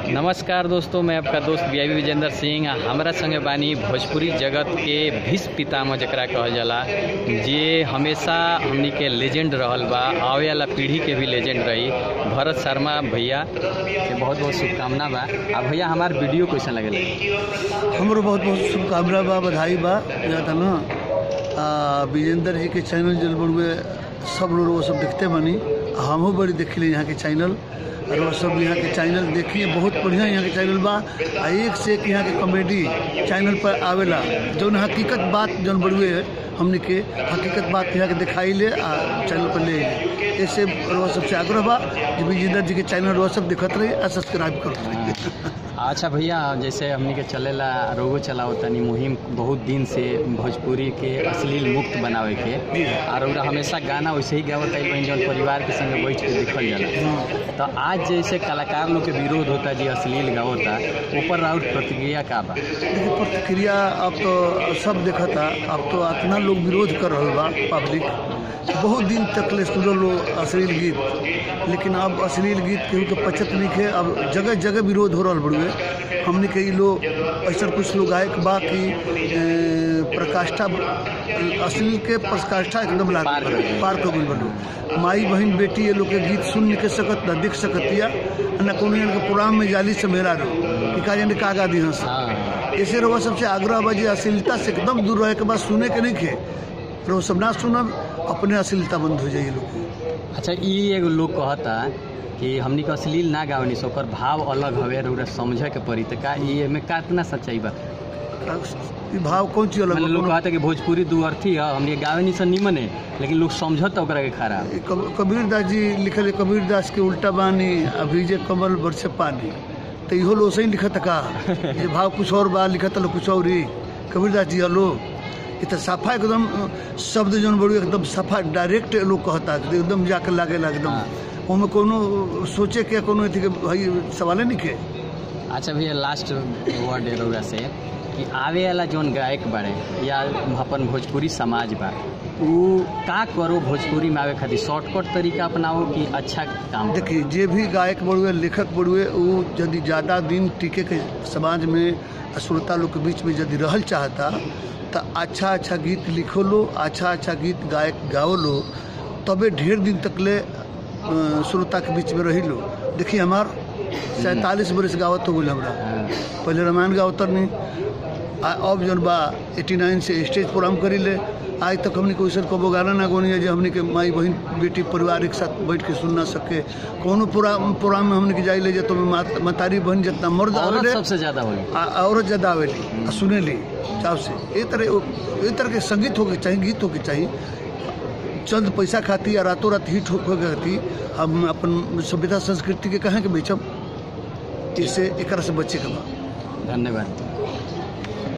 नमस्कार दोस्तों मैं आपका दोस्त बी आई विजेंद्र सिंह आ हमरा संगे बानी भोजपुरी जगत के भीष्म पितामह जकरा कहल जाला जे हमेशा हमनी के लेजेंड रहल बा आवे वाला पीढ़ी के भी लेजेंड रही भरत शर्मा भैया के बहुत बहुत शुभकामना बा आ भैया हमार वीडियो कैसा लगेला हमरो बहुत बहुत शुभकामना बा बधाई बा जाता ना आ, विजेंद्र जी के चैनल जल बड़ुए सब लोग वो सब देखते बनी आ हमहू बड़ी देखिले यहाँ के चैनल और वो सब यहाँ के चैनल देखिए बहुत बढ़िया यहाँ के चैनल बा आ एक से एक यहाँ के कॉमेडी चैनल पर आवेला जौन हकीकत बात जौन बड़ुए हमने के हकीकत बात यहाँ के दिखाई ले आ चैनल पर ले अइले। ऐसे वो सबसे आग्रह बा कि विजेंद्र जी के चैनल वो सब दिखत रही आ सब्सक्राइब करत रही अच्छा भैया जैसे हमनी के चलेला रोगो चलाओ तनी मुहिम बहुत दिन से भोजपुरी के अश्लील मुक्त बनावे के और ओकरा हमेशा गाना वैसे ही गावत आई बहन जौन परिवार के संगे बैठ के दिखल जाला तो आज जैसे कलाकार लोग के विरोध होता जी अश्लील गावता ऊपर राउर प्रतिक्रिया का बा देखिए प्रतिक्रिया अब तो सब देखा था अब तो इतना लोग विरोध कर रहा बा पब्लिक बहुत दिन तक ले सुनल लोग अश्लील गीत लेकिन अब अश्लील गीत केहू के पचत नहीं है अब जगह जगह विरोध हो रहा बड़ुए हमने कई लोग ऐसा कुछ लोग गायक बा कि ए, प्रकाष्ठा अश्लील के प्रकाष्ठा एकदम लाग पार कर गइल। पार कर गइल बड़ू माई बहन बेटी ये लोग के गीत सुन नहीं के सकत न देख सकतिया न कोनो इनके प्रोग्राम में जाली से मेरा रो कि का जाने का गा दी हंस हाँ ऐसे रहो सबसे आग्रह बा जे अश्लीलता से एकदम दूर रहे के बाद सुने के नहीं खे रहो सब ना सुनब अपने अश्लीलता बंद हो जाइए लोग अच्छा ई एगो लोग कहता कि हमनी के अश्लील ना गावनी से ओकर भाव अलग हवे और ओकरा समझे के पड़ी तो का ई एमे कितना सच्चाई बा ई भाव कौन चीज अलग मतलब लोग बा? कहता कि भोजपुरी दू अर्थी है हमनी के गावनी से निमन है लेकिन लोग समझत ओकरा के खराब ई कब- कबीर दास जी लिखल है कबीर दास के उल्टा बानी अभिजे कमल बरसे पानी तो इहो लोग सही लिखत का ये भाव कुछ और बा लिखत लोग कुछ और ही कबीर दास जी हलो ये तो सफा एकदम अ, शब्द जौन बड़ू एकदम सफा डायरेक्ट लोग कहता कि एकदम जाके लागेला एकदम हाँ। ओमे कोनो सोचे के कोनो अथी के भाई सवाले नहीं के अच्छा भैया लास्ट वर्ड है रउरा से कि आवे वाला जौन गायक बाड़े या अपन भोजपुरी समाज बा उ का करो भोजपुरी में आवे खातिर शॉर्टकट तरीका अपनाओ कि अच्छा काम करो? देखिए जे भी गायक बड़ुए लेखक बड़ुए वो यदि ज़्यादा दिन टिके के समाज में श्रोता लोग के बीच में यदि रहल चाहता तो अच्छा अच्छा गीत लिखो लो अच्छा अच्छा गीत गायक गाओ लो तबे ढेर दिन तक ले अ, श्रोता के बीच में रही लो देखिए हमार सैंतालीस बरस गावत हो गई हमरा हाँ, पहले रामायण गावत नहीं आ अब जौन बा एटी नाइन से स्टेज प्रोग्राम करी ले आज तक हमने कोई सर कबो गाना ना गोनी है जो हमने के माई बहन बेटी परिवार एक साथ बैठ के सुन ना सके कोनो प्रोग्राम प्रोग्राम में हमने के जाई ले जे तो मात- मतारी बहन जितना मर्द औरत आवेले सबसे ज्यादा होली आ- औरत ज्यादा आवेली आ सुनेली चाव से ए तरह ए तरह के संगीत होके चाहिए गीत होके चाहिए चंद पैसा खाती या रातों रात हिट होके खाती हम अपन सभ्यता संस्कृति के कहाँ के बेचब इससे एक से बच्चे के बा धन्यवाद